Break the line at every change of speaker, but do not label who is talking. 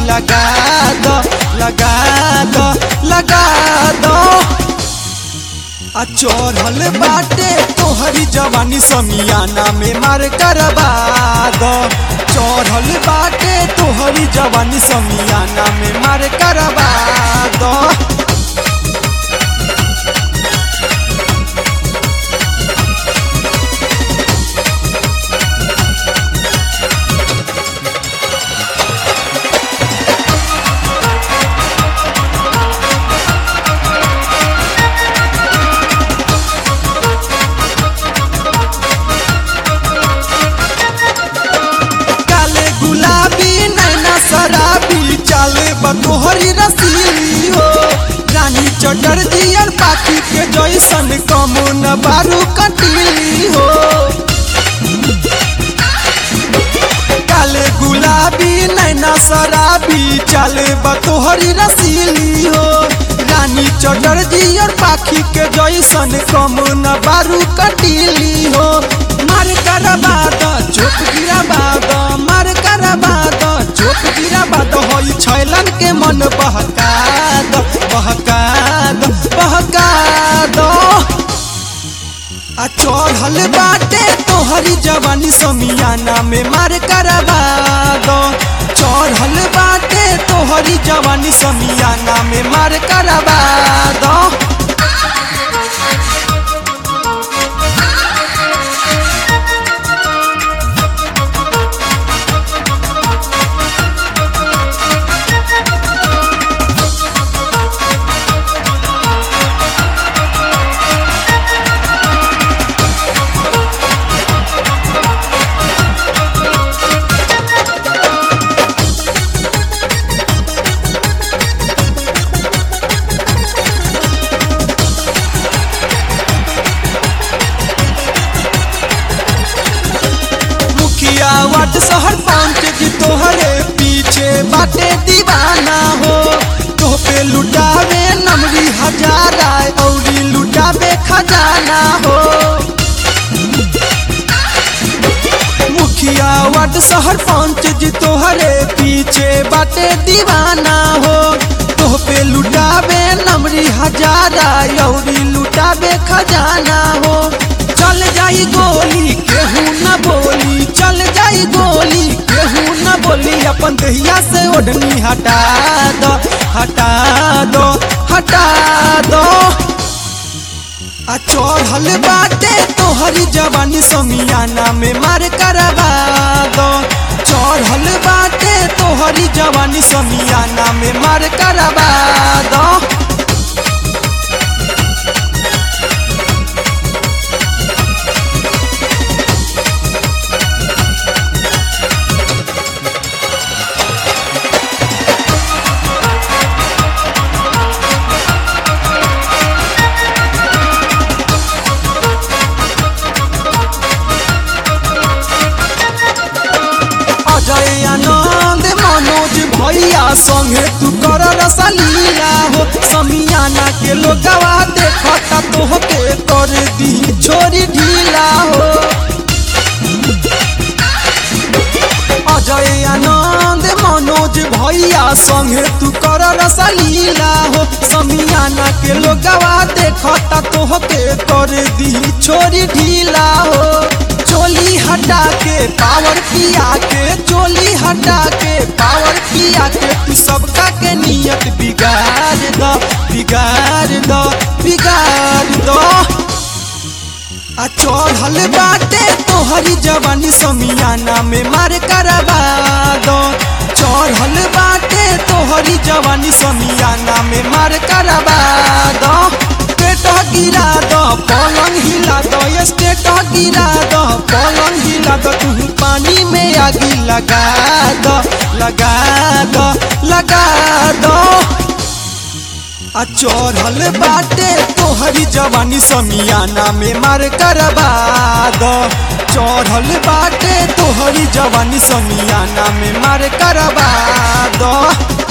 लगा दो लगा दो लगा दो आ चढ़ल बाटे तोहरी जवानी समियाना में मार करवा दो चढ़ल बाटे तोहरी जवानी समियाना में मार करवा दो काले गुलाबी नैना शराबी चाले बतोहरी रसीली हो रानी चटर दियर पाखी के जैसन कमो न बारू कटीली हो काले गुलाबी नैना शराबी चाले बतोहरी रसीली हो रानी चटर दियर पाखी के जैसन कमो न बारू कटीली हो मार करबा द चोप गिराबा द मार करबा द चोप गिराबा द होई छैलन के मन बहका द बहका द बहका द आ चढ़ल बाटे तोहरी जवानी समियाना में मार करबा दो चढ़ल बाटे तोहरी जवानी समियाना में मार करबा दो मुखिया वार्ड शहर पंच जी तोहरे पीछे बाटे दीवाना हो तो पे लुटावे नमरी हजारा औरी लुटावे खजाना हो मुखिया वार्ड शहर पंच जी तोहरे पीछे बाटे दीवाना हो तो पे लुटावे नमरी हजारा औरी लुटावे खजाना हो चल जाई गोली केहू न बोली चल जाई गोली केहू न बोली अपन दहिया से ओढ़नी हटा दो हटा दो हटा दो आ चढ़ल बाटे तोहरी जवानी समियाना में मार करवा दो चढ़ल बाटे तोहरी जवानी समियाना में मार करवा दो अजय आनंद मनोज भैया संगे तू कर रसलीला हो समियाना के लोगवा देखता तोहके कर दी छोरी ढीला हो अजय आनंद मनोज भैया संगे तू कर रसलीला हो समियाना के लोगवा देखता तोहके कर दी छोरी ढीला हो चोली हटा के पावर पिया के चोली हटा के पावर पिया के तू सबका के नियत बिगाड़ दो बिगाड़ दो बिगाड़ दो आ चढ़ल बाटे तोहरी जवानी समियाना में मार करवा दो चढ़ल बाटे तोहरी जवानी समियाना में मार करवा दो पेट गिरा दो पलंग हिला दो स्टेट गिरा दो पलंग हिला दो तू पानी में आगी लगा दो लगा दो लगा दो आ चढ़ल बाटे तोहरी जवानी समियाना में मार करवा दो चढ़ल बाटे तोहरी जवानी समियाना में मार करवा दो